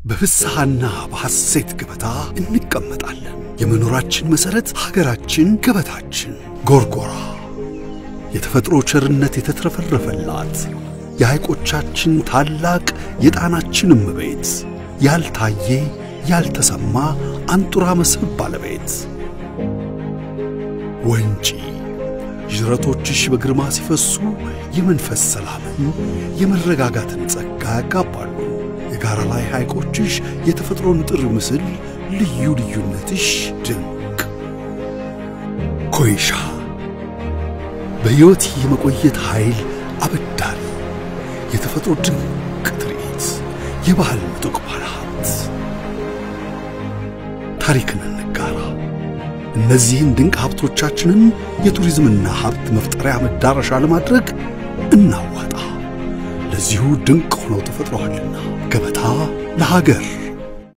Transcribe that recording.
በፍስሐና በሐሴት ገበታ እንቀመጣለን። የመኖራችን መሠረት ሀገራችን ገበታችን ጎርጎራ የተፈጥሮ ቸርነት የተትረፈረፈላት የሐይቆቻችን ታላቅ የጣናችን እመቤት ያልታየ ያልተሰማ አንጡራ መስህብ ባለቤት ወንጪ ዥረቶችሽ በግርማ ሲፈሱ የመንፈስ ሰላምን የመረጋጋትን ጸጋ ያጋባሉ። የጋራ ላይ ሐይቆችሽ የተፈጥሮ ንጥር ምስል ልዩ ልዩነትሽ ድንቅ ኮይሻ በሕይወት የመቆየት ኃይል አበዳሪ የተፈጥሮ ድንቅ ትርኢት የባህል ምጡቅ ባለሀብት ታሪክን እንጋራ። እነዚህን ድንቅ ሀብቶቻችንን የቱሪዝምና ሀብት መፍጠሪያ መዳረሻ ለማድረግ እናዋጣ። ለዚሁ ድንቅ ሆነው ተፈጥረዋልና ገበታ ለሀገር